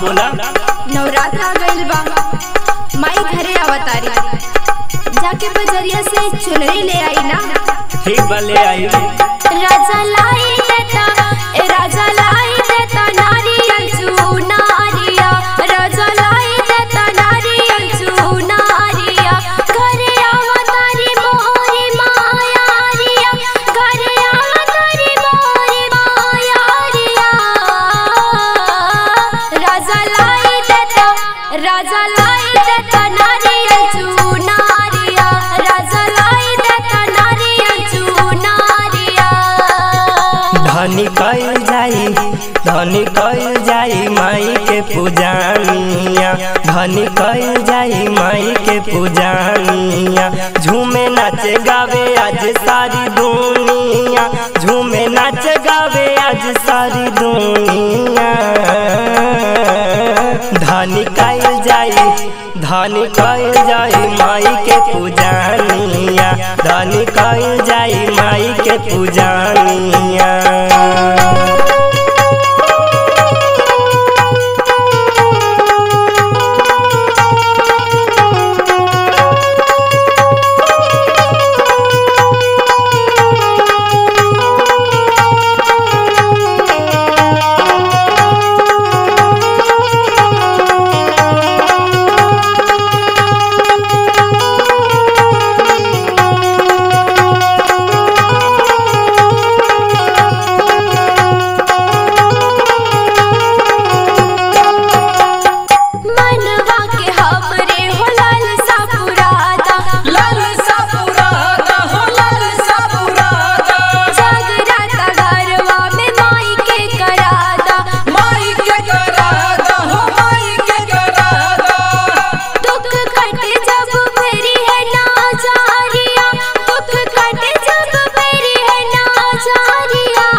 बोला नवरात्र आ गइल बा माई घरे आवतारी जाके बजरिया से चुनरी ले आई ना ठीक बा ले आई राजा लाई देता ए राजा लाई देता नारियल चूनारिया राजा लाई देता नारियल चूनारिया घरे आवतारी मोरी मायारिया घरे आवतारी मोरी मायारिया राजा लाई देता राजा लाई देता नारियल चूनारिया राजा लाई देता नारियल चूनारिया धनी कइल जाई धनी कइल जाई माई के पूजानिया धनी कइल जाई माई के पूजानिया झूमे नाचे गावे आज सारी दुनिया झूमे नाचे गावे आज सारी दुनिया धनी कइल जाई धनी कइल जाई माई के पूजानिया धनी कइल जाई माई के पूजानिया मनवा के हमरे हो लाल सापुरादा लाल सापुरादा हो लाल सापुरादा जागराता घरवा में माई के करादा माई के करादा हो माई के करादा दुख कटे जब मेरी है नाजारिया दुख कटे जब मेरी है नाजारिया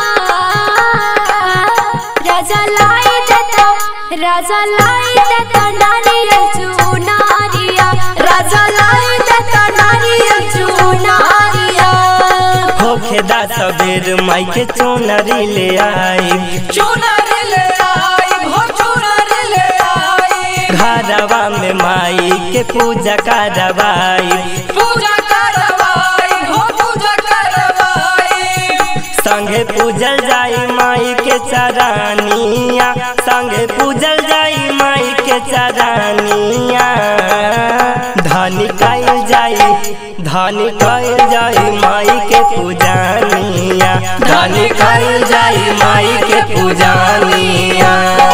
राजा लाई देता राजा लाई देता नारियल चूनारिया राजा लाई देता नारियल चूनारिया होखेदा सबेर माई के चोनरी ले आई चुनरी ले आई हो चुनरी ले आई घरवा में माई के पूजा करवाई पूजा करवाई हो पूजा करवाई संगे पूजल जाई माई के चरानिया संगे पूजल जाई माई के चरानिया धनी कइल जाई धनी कइल जाई माई के पूजानिया धनी कइल जाई माई के पूजानिया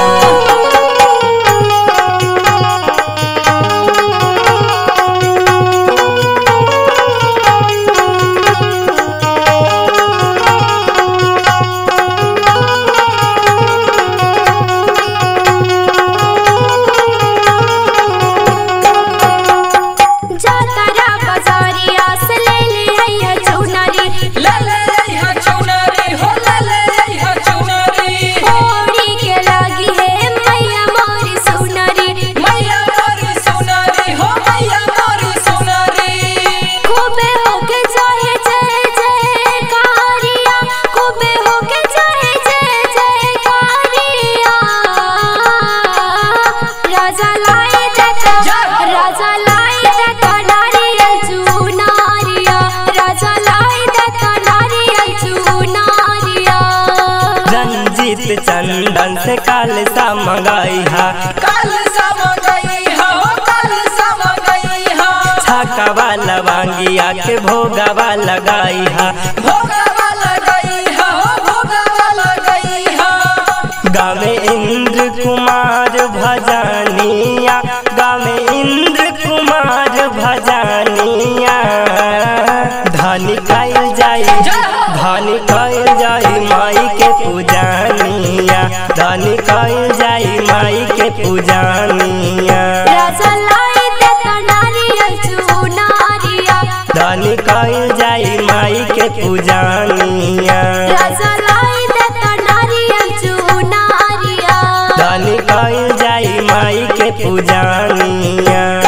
जातरा बाजारिया से ले ले हैया चुनरी ले ले आई चुनरी हो ले ले आई चुनरी ओड़ी के लागी है मैया मोरी सुनरी मैया मोरी सुनरी हो मैया मोरी सुनरी खूबे होके चाहे जय जय कारिया खूबे होके चाहे जय जय कारिया राजा लाई देता राजा लाई देता नारियल चूनारिया राजा लाई देता नारियल चूनारिया रंजीत चंदन से काल सा मंगाई हा कल सम गई हो कल सम गई हो छाकावा लवांगिया के भोगावा लगाई हा भोगवा लगई हो भोगवा लगई हो गावे इंद्र कुमार भजानिया गावे इंद्र कुमार भजानिया धनी कइल जाई धनी कइल जाई माई के पूजानिया धनी कइल जाई माई के पूजानिया राजा लाई देता नारियल चूनारिया धनी कइल जाई माई के पूजानिया राजा लाई देता नारियल चूनारिया धनी कइल जाई माई के पूजानिया